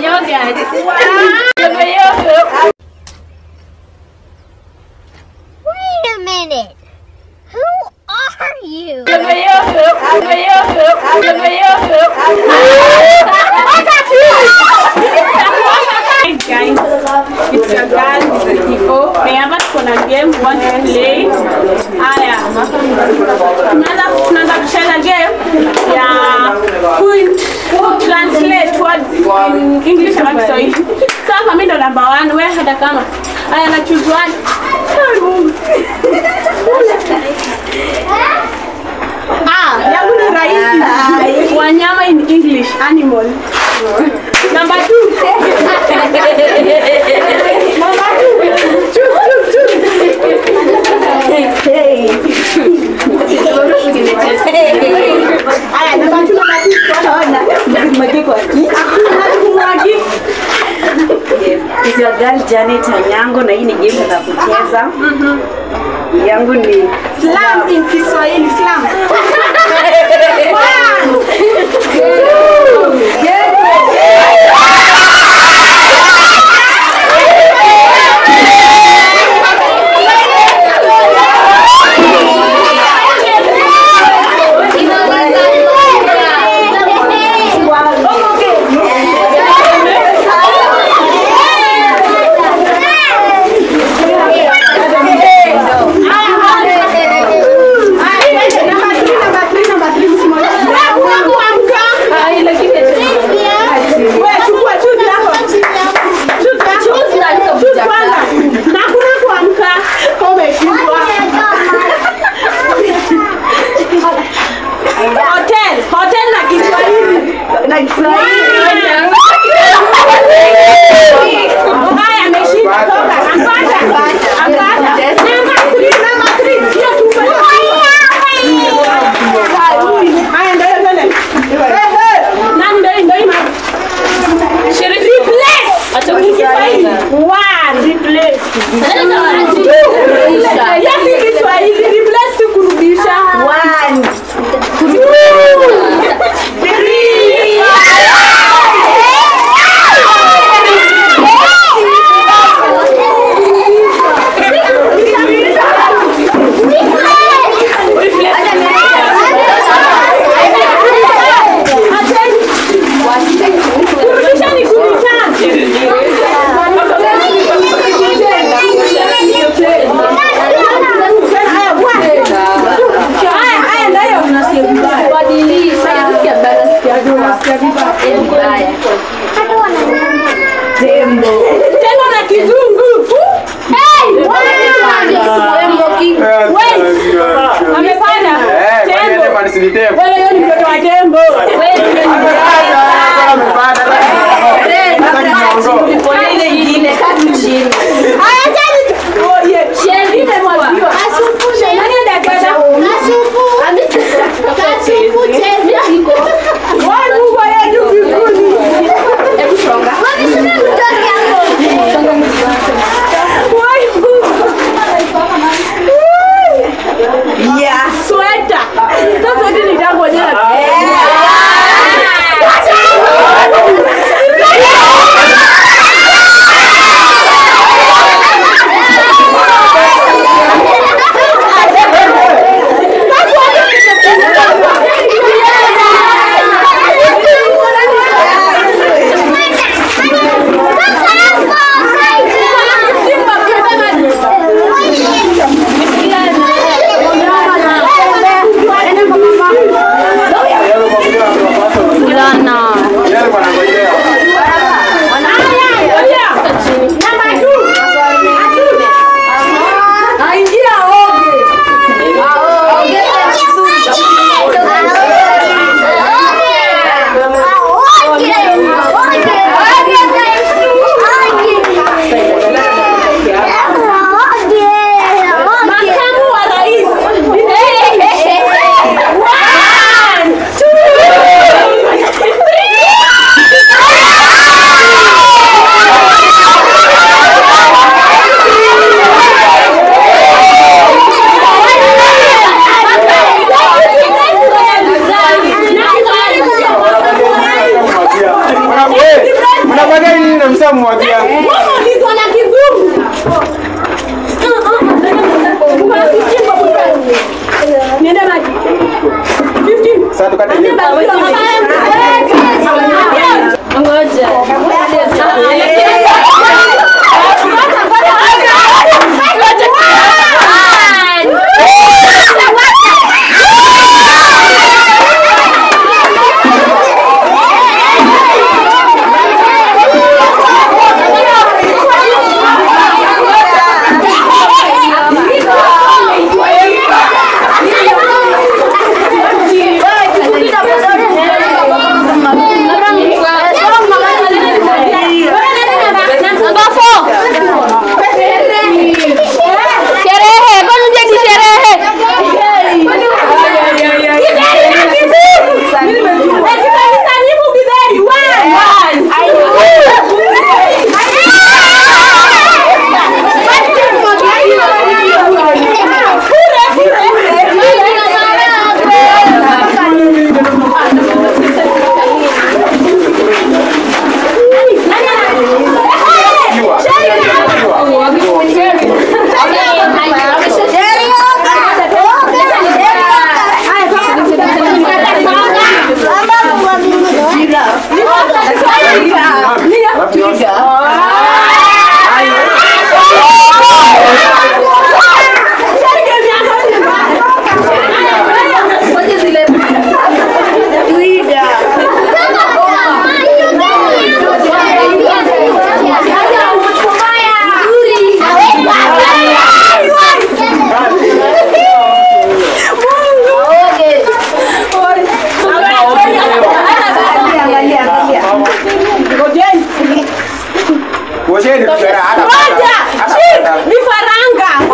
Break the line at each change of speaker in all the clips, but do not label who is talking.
Wait a minute. Who are you?
Hey guys, it's your girl Iko. Remember tuko na game we want to play. Haya. Tunaanza tunaanza kucheza game ya ku translate words in English ama Kiswahili. Sasa mimi ndo number 1, wewe hata kama. Haya na choose one. Ai, Mungu. Ah, yangu ni rahisi. Wanyama in English, animal. Number two. Number two. Choose, choose, choose. Aya, number two, number two. Hakuna kumwagi.
Is your girl Janet Anyango na hii ni game za kucheza. Yangu ni
Slam in Kiswahili, slam. One. Hotel, hotel na Kiswahili.
na Kiswahili.
Haya, ameshinda. Toka, ampata. Ampata. Number three, number three. Hiyo tu Haya, ndio hiyo twende. Nani ndio ndio hii mama? Shiriki. Replace. Kiswahili. One. Replace. Yes, ni Kiswahili. Replace si kurudisha.
One.
Kurudisha ni kurudisha.
Mnamwagia nini na mshamwagia?
Mama ulizwa na kizungu. Kuna 15 kwa mtu. Niende maji. 15.
Sasa tukate jibu.
Sherehe, kwani uje ni sherehe?
Alafu nyosha. Kuosheni kusera hata. hata-
Vifaranga.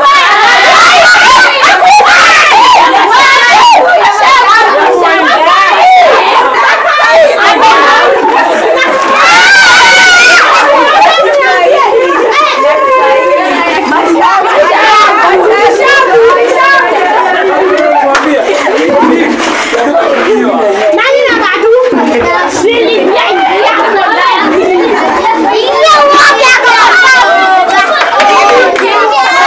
Mwambie.
Ini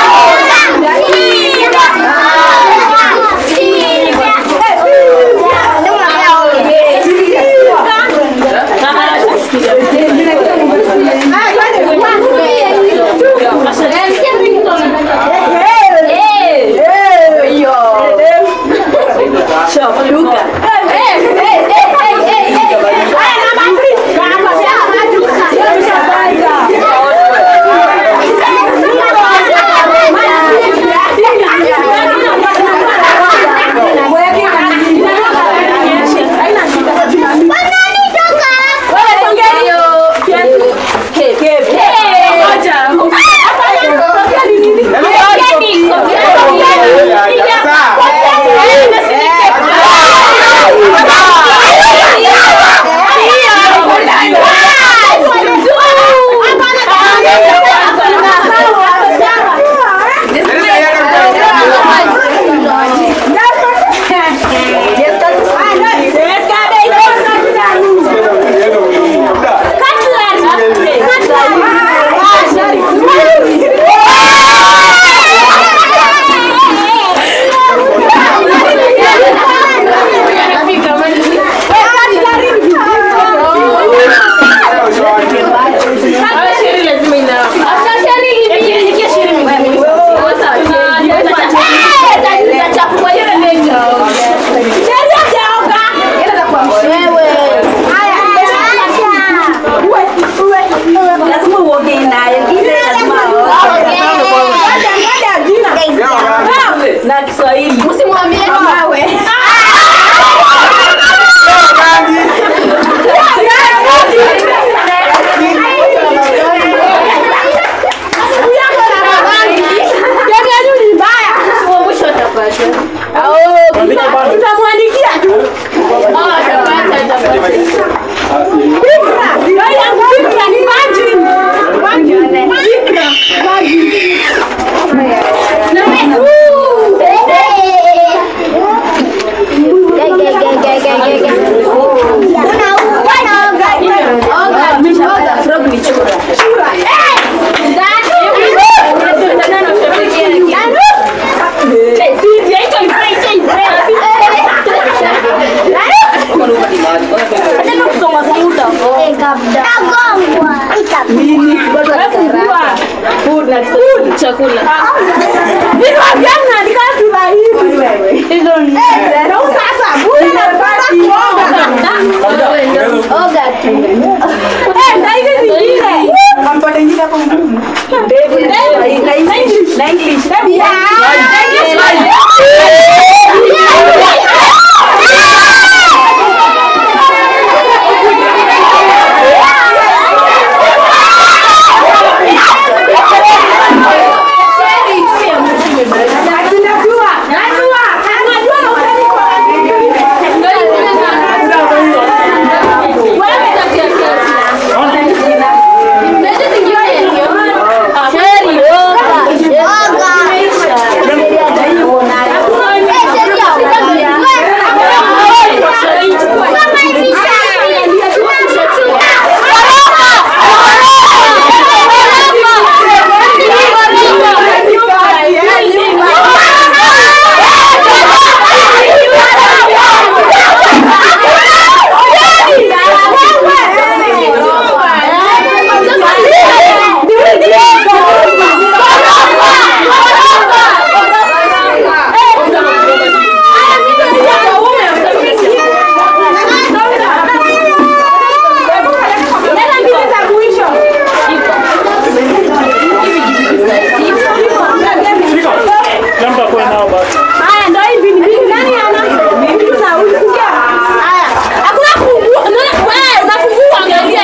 Jambo kwa nao basi.
Haya ndio hivi ni vipi nani ana? Mimi na huyu sikia. Haya. Hakuna kufungua. Unaona wewe unafungua angalia.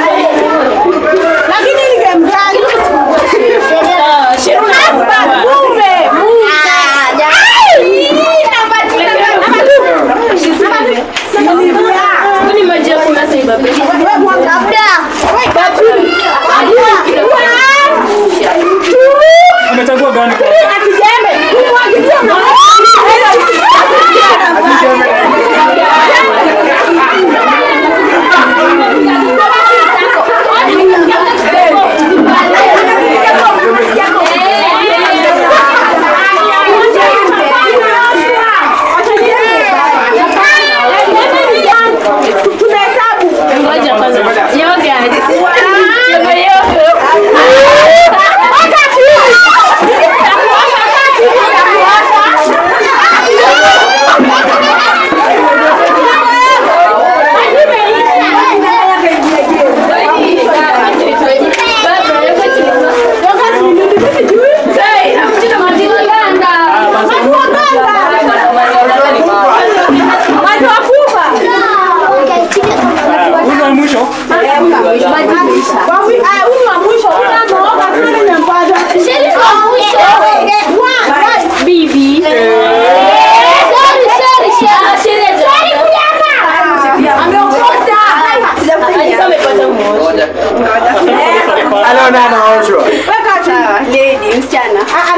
Lakini ni game gani? Sheria. Hapa kumbe.
Amechagua gani kwa? Huyu wa mwisho.
Anaona anaoshwa.
Lady, msichana.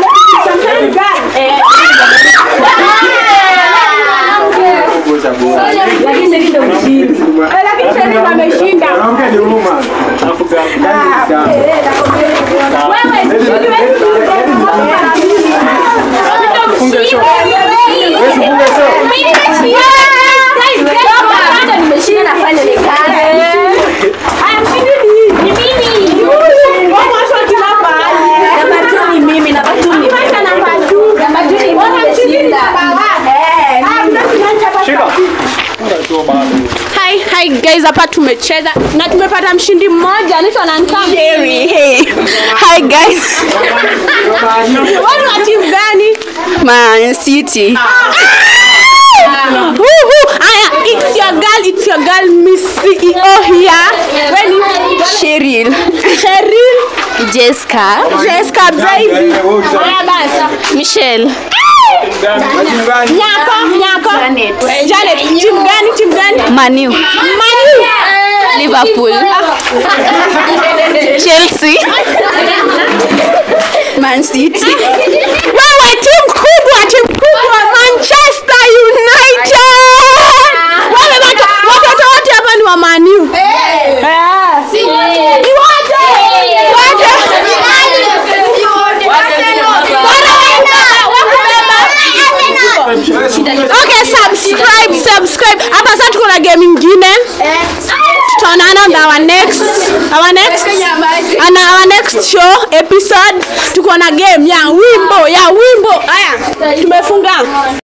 Mwanamke ni huruma.
Alafu gani?
Yaani ni sawa.
Funge show.
Wewe funge show.
Shika. Funga show bado.
Hi, hi guys, hapa tumecheza na tumepata mshindi mmoja anaitwa Nantam.
Hey, hey. Hi guys.
Wewe wa timu gani?
Man City.
Woohoo! Aya, it's your girl, it's your girl Miss CEO here. When
Cheryl.
Cheryl,
Jessica.
Jessica baby.
Wewe usha-
Aya basi.
Michelle.
Timu gani?
Nyako, nyako.
Janet.
Janet, timu gani? Timu gani?
Manu.
Manu.
Liverpool. Chelsea. Man City.
Wewe timu kubwa, timu kubwa Manchester United. Wewe watu watoto wote hapa ni wa Man U. Eh. Ni wote. Wote. Okay, subscribe, subscribe. Hapa sasa tuko na game ingine. Tutaonana on the our next our next ana our next show episode tuko na game ya wimbo ya wimbo haya tumefunga